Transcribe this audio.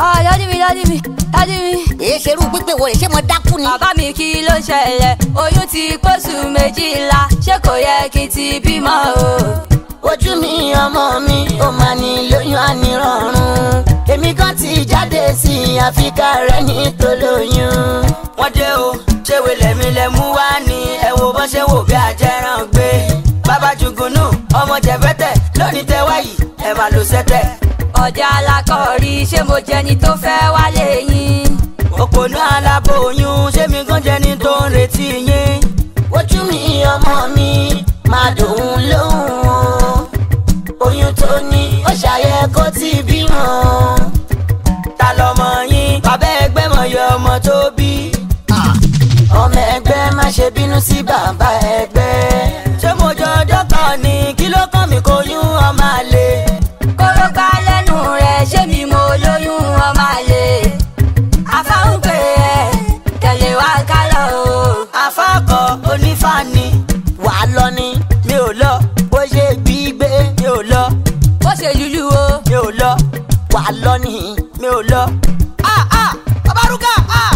Ah, dádì mi, dádì mi, dádì mi. èé ṣerú pípé wo rè ṣé mo dákú ni. Bàbá mi kí ló ṣẹlẹ̀? Oyún ti pósù méjìlá, ṣé kò yẹ kí n ti bímọ o? ojú mi ọmọ mi ó máa ní lóyún ànírọ̀rùn èmi kan ti jáde sí i àfikà rẹ ní tolóyún. wọ́n dé o ṣé wèlẹ̀ mi lẹ mú wá ní ẹ wo bọ́n ṣe wò bí ajẹ́ràn gbé. bàbá jùgùnù ọmọ jẹ̀fẹ́tẹ̀ lónìí tẹ wáyì ẹ máa lo sẹ́tẹ̀. Ọjà alákọ̀ọ́rí ṣé mo jẹni tó fẹ́ wálé yín? òpònú aláboyún ṣé mi gan jẹni tó ń retí yín. ojú mi ọmọ mi máa dòun lóhùn o oyún tó ní ó ṣàyẹ kó ti bímọ. ta lọmọ yín bàbá ẹgbẹ́ mọ̀ yọ ọmọ tó bí. ọmọ ẹgbẹ́ má ṣe bínú sí bàbá ẹgbẹ́. ṣé mo jọ ọjọ́ kan ní kí ló kàn mí kó yún ọmọ àlè. Kóró gbá lẹ́nu rẹ̀ ṣé mi mo lóyún ọmọ àlè? Afáhùn pé ẹ tẹ̀lé wa kálọ̀ o. afáàkọ onífàní wà á lọ ni mi ò lọ bó ṣe gbígbé mi ò lọ Bó ṣe lulú o. mi ò lọ wà á lọ ni. mi ò lọ. ah ah babaruka ah